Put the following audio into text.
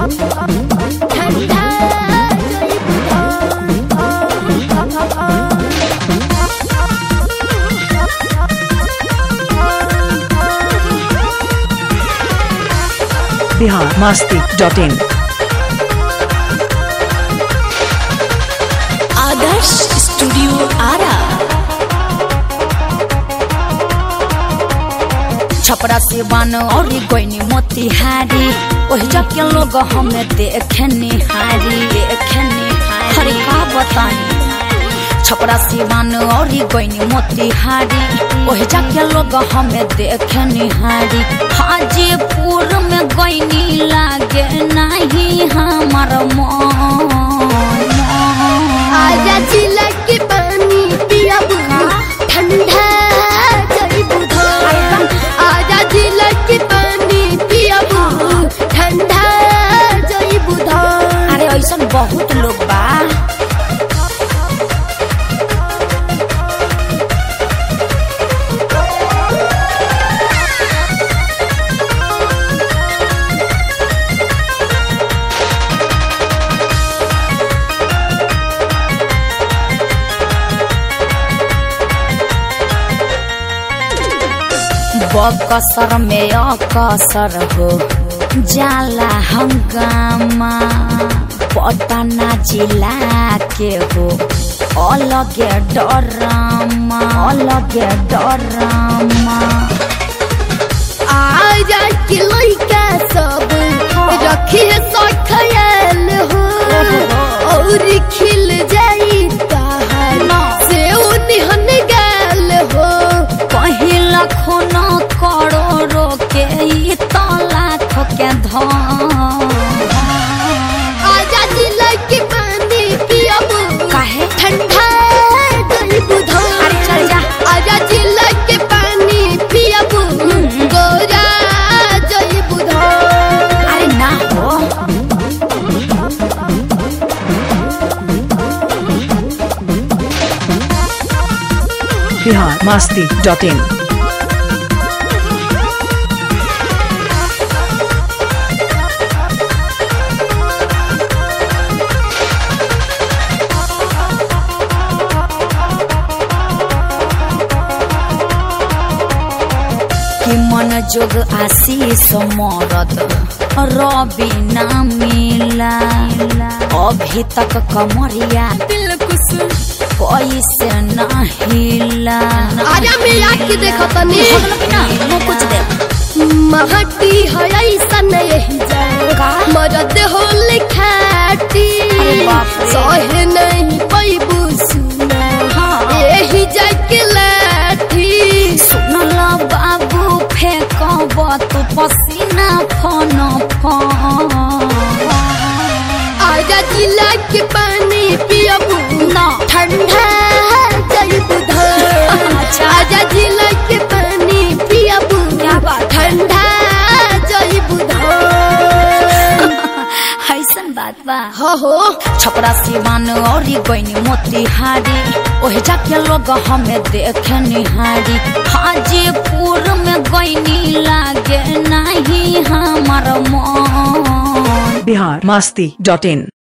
ठंडा Bihar Masti dot in Adarsh studio Ara Chhapra से बन और गोइनी मोतिहारी ओहि जके लोग हमें देखे निहारी देखे निहारी हरे का बताई छपरा से बन और गोइनी मोतिहारी ओहि जके लोग हमें देखे निहारी हाजीपुर में गोइनी लागे नहीं हमार मन आजा जिला के पानी पिया ठंडा जई बुधा आजा जिला के पानी पिया ठंडा जई बुधा अरे ऐसा बहुत लोग बा बकसर में अकसर हो जाला हंगामा पटना जिला के हो अलगे डरामा अलगे डरामा आजा के लइका सब रखी है सो ख्याल हो और खिल जाई ताहर से निहन गाल हो कहीं लाखों न करोड़ों के ई तो लाख के धन आजा जिला के पानी पियब काहे ठंडा गई बुधा अरे चल जा। आजा जिला के पानी पियब गोरा जई बुधा अरे ना हो बिहार मस्ती डॉट इन कि मन जोग आशीष मरद रवि ना मिला अभी तक कमरिया दिल कुछ कैसे ना हिला आजा मैं आके देखो तनी मुँह कुछ दे महटी है ऐसा नहीं का? जाए मरद हो लिखाटी अरे बाप रे। सहे नहीं पैबू सुना हाँ। यही जाके लाठी सुनल बाबू फेंकब तू पसीना फन फन आजा जिला के पानी पियबू ना ठंडा जई बुधा अच्छा। आजा जिला के पानी पियबू क्या बात है? ठंडा जई बुधा ऐसन बात बा हो हो छपरा सिवान और गईनी मोतिहारी ओहि जाके लोग हमें देखे निहारी हाजीपुर में गईनी लागे नहीं हमार मन बिहार मस्ती डॉट इन